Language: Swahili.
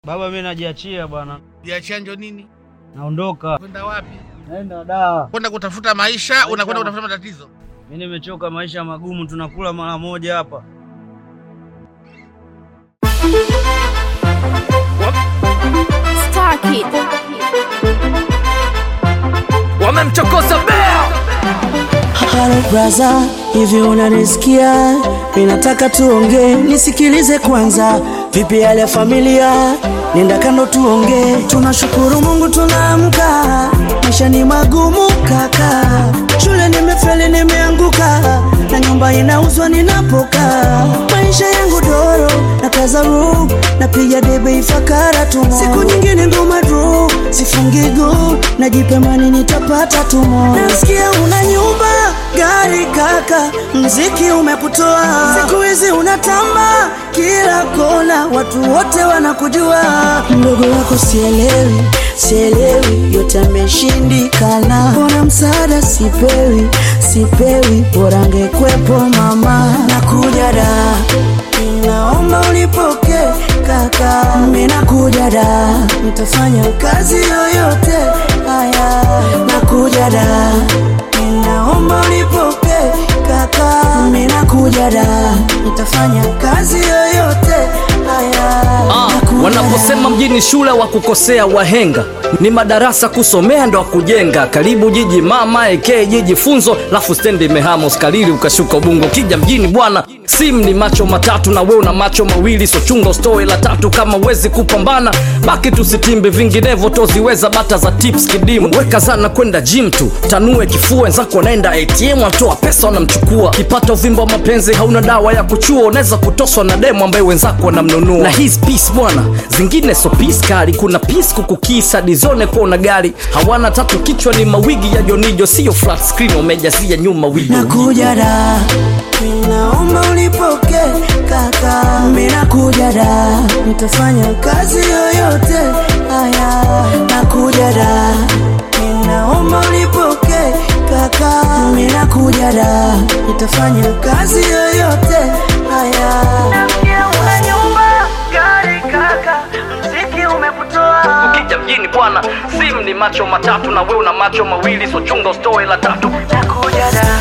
Baba, mimi najiachia bwana, Jiachia njo nini? naondoka. Kwenda wapi? Naenda da. Kwenda kutafuta maisha, unakwenda kutafuta matatizo. Mimi nimechoka, maisha magumu, tunakula mara moja hapa. Star Kid. wamemchokoza bea Halo braza, hivi unanisikia? Ninataka tuongee, nisikilize kwanza. Vipi hali ya familia? Nenda kando tuongee. Tunashukuru Mungu tunaamka, maisha ni magumu kaka. Shule nimefeli, nimeanguka na nyumba inauzwa ninapokaa. Maisha yangu doro na kaza room, napiga debe ifakara tu. Siku nyingine ngoma draw, sifungi go, najipemani nitapata tumo. Nasikia una nyumba gari kaka, mziki umekutoa siku hizi unatamba kila kona, watu wote wanakujua. Mdogo wako sielewi, sielewi, yote ameshindikana. Mbona msaada sipewi, sipewi, bora angekwepo mama. Nakuja da, ninaomba unipoke kaka, mimi nakuja da, nitafanya kazi yoyote haya, nakuja da Ninaomba unipoke kaka, mimi nakuja da, nitafanya kazi yoyote haya. Ah, Nakuja wanaposema da. mjini shule wa kukosea wahenga ni madarasa kusomea ndo kujenga karibu jiji mama eke jiji funzo lafu stendi imehama uskalili ukashuka ubungo kija mjini bwana sim ni macho matatu na we una macho mawili so chunga ustoe la tatu kama wezi kupambana baki tusitimbe vinginevyo toziweza bata za tips kidimu weka zana kwenda gym tu tanue kifua wenzako wanaenda atm atoa pesa wanamchukua kipata uvimba wa mapenzi hauna dawa ya kuchua unaweza kutoswa na demo ambaye wenzako wanamnunua na his peace bwana zingine so peace kali kuna peace kukukisa dizone kuona gari hawana tatu kichwa ni mawigi ya jonijo sio flat screen wamejazia nyuma wigo Nakuja da, ninaomba unipoke kaka, mimi nakuja da, nitafanya kazi yoyote haya. Nakuja da, ninaomba unipoke kaka, mimi nakuja da, nitafanya kazi yoyote haya. Nasikia una nyumba, gari kaka, mziki umekutoa ukija mjini bwana sim ni macho matatu na we una macho mawili so chunga ustoe la tatu Nakuja da